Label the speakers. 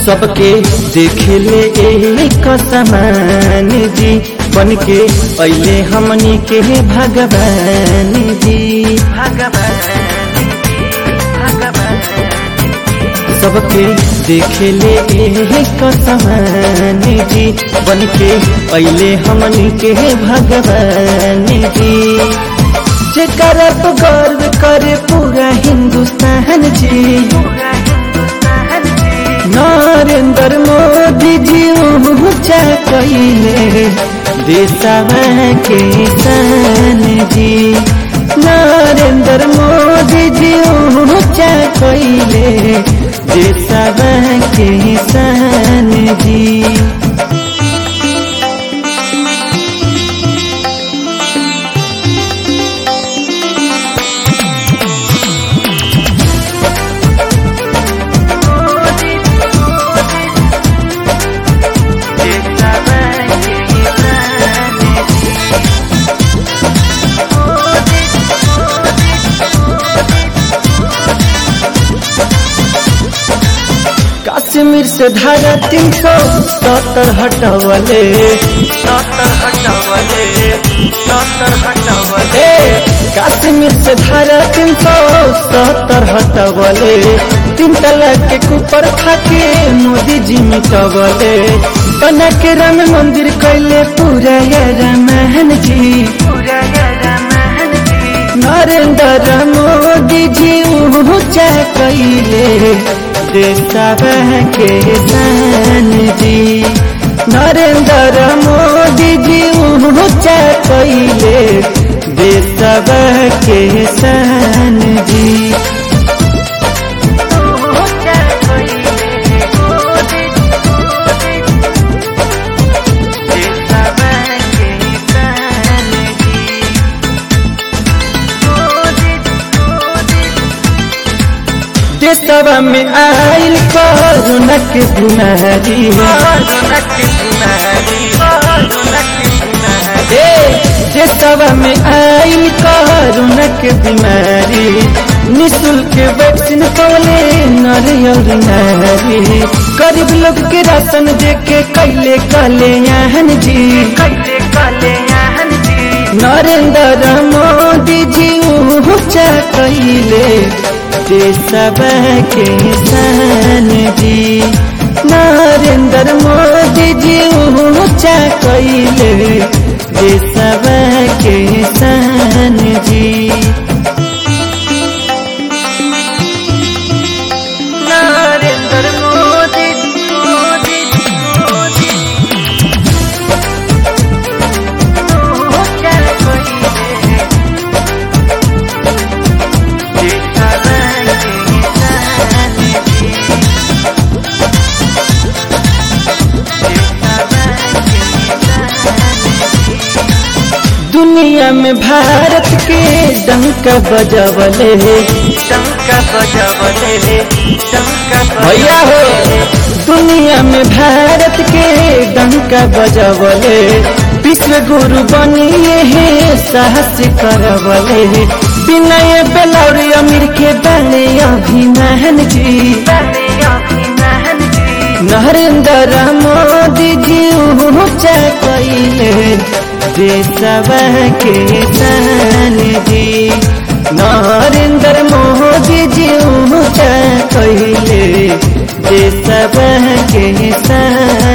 Speaker 1: सबके देखे ले एक समान जी बन के अले हमनी के भगवान जी सबके देखे ले एक समान जी बन के अले हमनी के भगवान जी जेकर गर्व करे पूरा हिंदुस्तान जी नरेंद्र मोदी जी ऊंचा कैले देशवा के शान जी नरेंद्र मोदी जी ऊंचा कैले देशवा के शान जी कश्मीर से धारा तीन सौ सत्तर हटवले ए, कश्मीर से धारा तीन सौ सत्तर हटवले तीन तलाक के ऊपर खाके मोदी जी मिटवले बना के राम मंदिर कैले पूरा रामायण जी नरेंद्र मोदी जी ऊंचा कैले देशवा के शान जी नरेंद्र मोदी जी ऊंचा कैले देशवा के शान जी देशवा में आयल कोरोना के बीमारी ए, देशवा में आयल कोरोना के बीमारी निःशुल्क वैक्सीन पवले नरियल नारी गरीब लोग के राशन दे के कैले कल्याण जी नरेंद्र मोदी जी ऊंचा कैले देशवा के शान जी नरेंद्र मोदी जी ऊंचा कैले देशवा के शान जी
Speaker 2: नरेंद्र मोदी मोदी मोदी ऊंचा कैले देशवा के शान जी
Speaker 1: दुनिया में भारत के डंका बजवले
Speaker 2: शंका बजावले शंका
Speaker 1: भैया हो दुनिया में भारत के डंका बजवले विश्व गुरु बनिए है साहस करवले विनय बेलौरी अमीर के बने अभिमान जी नरेंद्र मोदी जी ऊंचा कैले देशवा के शान जी नरेंद्र मोदी जी ऊंचा कैले देशवा के शान